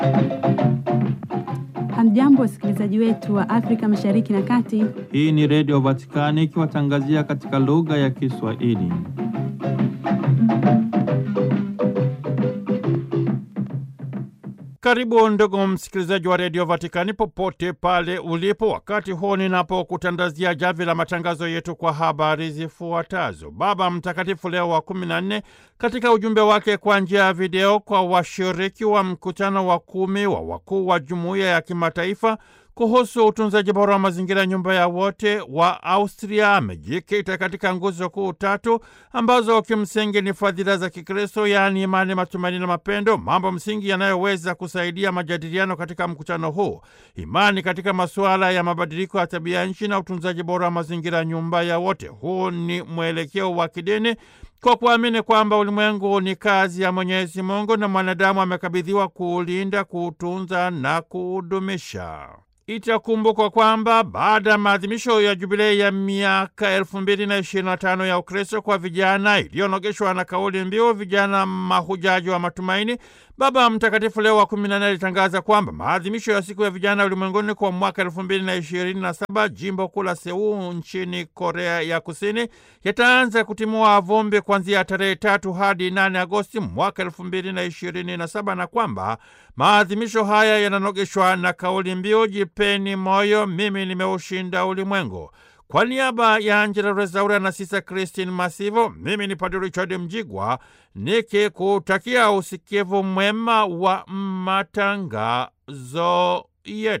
Hamjambo, wasikilizaji wetu wa Afrika Mashariki na Kati. Hii ni Redio Vatikani ikiwatangazia katika lugha ya Kiswahili. Karibu ndugu msikilizaji wa Redio Vatikani popote pale ulipo, wakati huu ninapokutandazia javi la matangazo yetu kwa habari zifuatazo. Baba Mtakatifu Leo wa kumi na nne katika ujumbe wake kwa njia ya video kwa washiriki wa mkutano wa kumi wa wakuu wa jumuiya ya kimataifa kuhusu utunzaji bora wa mazingira, nyumba ya wote wa Austria, amejikita katika nguzo kuu tatu ambazo kimsingi ni fadhila za Kikristo, yaani imani, matumaini na mapendo, mambo msingi yanayoweza kusaidia majadiliano katika mkutano huu: imani katika masuala ya mabadiliko ya tabia nchi na utunzaji bora wa mazingira, nyumba ya wote. Huu ni mwelekeo wa kidini kwa kuamini kwamba ulimwengu ni kazi ya Mwenyezi Mungu na mwanadamu amekabidhiwa kuulinda, kuutunza na kuudumisha. Itakumbukwa kwamba baada ya maadhimisho ya jubilei ya miaka elfu mbili na ishirini na tano ya Ukristo kwa vijana iliyonogeshwa na kauli mbiu vijana mahujaji wa matumaini, Baba Mtakatifu Leo wa kumi na nne alitangaza kwamba maadhimisho ya siku ya vijana ulimwenguni kwa mwaka elfu mbili na ishirini na saba jimbo kuu la Seul nchini Korea ya Kusini yataanza kutimua vumbi kuanzia tarehe tatu hadi nane Agosti mwaka elfu mbili na ishirini na saba na kwamba maadhimisho haya yananogeshwa na kauli mbiu jipeni moyo, mimi nimeushinda ulimwengu. Kwa niaba ya Angela Rezaura na Sisa Christine Masivo, mimi ni Padre Richard Mjigwa nikikutakia usikivu mwema wa matangazo yetu.